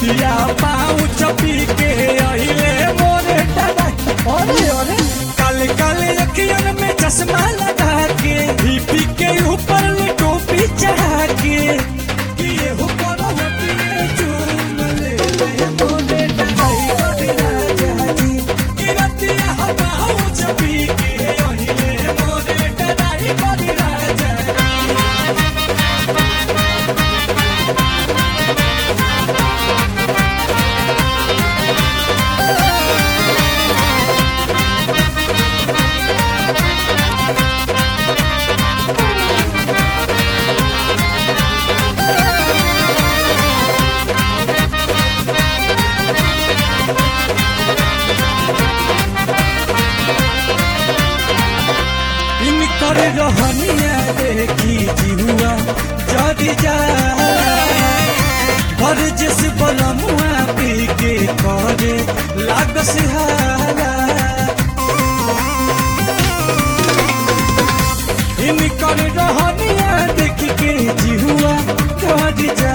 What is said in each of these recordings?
बिया पाऊ चपी के अहिले मोरे दादा अरे अरे काले काले अखियन में चश्मा लगा के बीपी के ऊपर टोपी चढ़ा के किए हो करो पिए चूम ले ले मोरे दादा गोरी राजा जी किरतिया पाऊ चपी के अहिले मोरे दादा गोरी राजा जी इनकर रहनिया देखी जिहुआ जदी जा भर जिस बलमुआ पी के करे लागस हारा इनकर रहनिया देख के जिहुआ जदी जा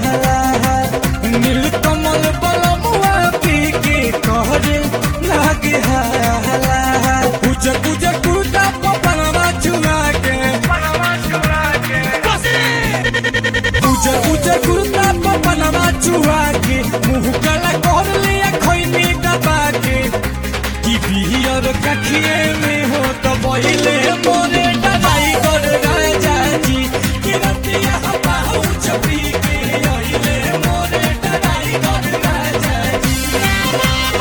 नील कमल बलमुआ पी के करे लागे हाला कुछ कुछ कुटा पपनवा चुरा के पूजा पूजा कुर्ता पपनवा चुरा के मुंह काला कर लिया खैनी दबा के कि बियर कखिए में हो तो बहिले मोरे डराई कर राजा जी कि रतिया हवा चपी के अहिले मोरे डराई कर राजा जी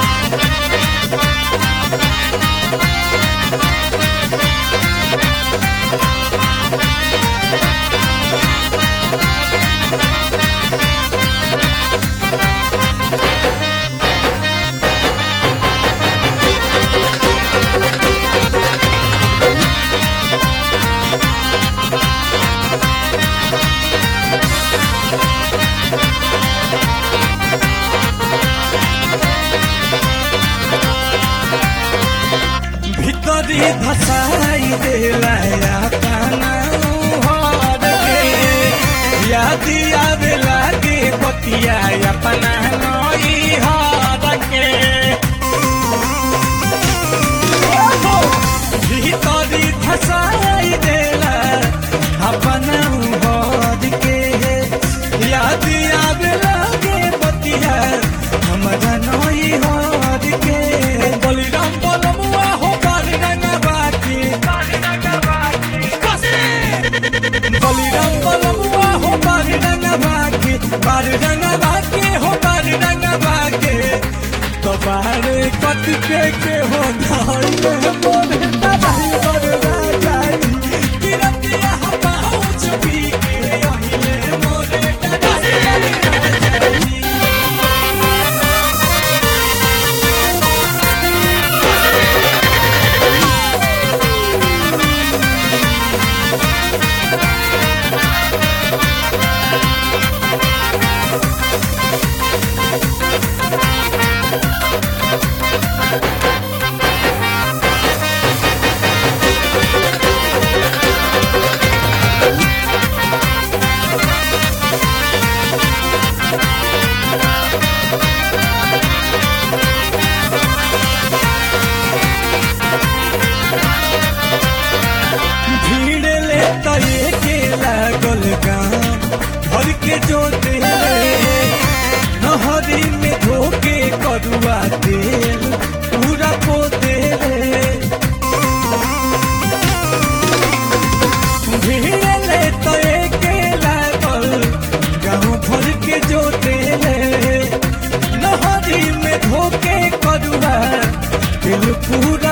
ভিতরি ধসাই দেলায়া কানাও হরে ইয়াদি আবে লাগে পতিয়া আপনা নই হরকে ভিতরি ধসাই দেলা আপনা হরকে ইয়াদি আবে লাগে পতিয়া हमरा नई हर के बलिराम बलमुआ हो बालिराम बाकी बलिराम बलमुआ हो बालिराम बाकी बालिराम बाकी हो बालिराम बाकी तो बाहर कट के के हो धार में मोरे दबाई कर राजा किरतिया हवा हो चुपी के अहिले मोरे दबाई कर राजा भीड़ ले तो ये के लागल गाँव भर के जो नहरी में धोके करुआ तेल पूरा पोते भीड़ ले तो ये के लागल गाँव भर के जो नहरी में धोके करुआ तेल पूरा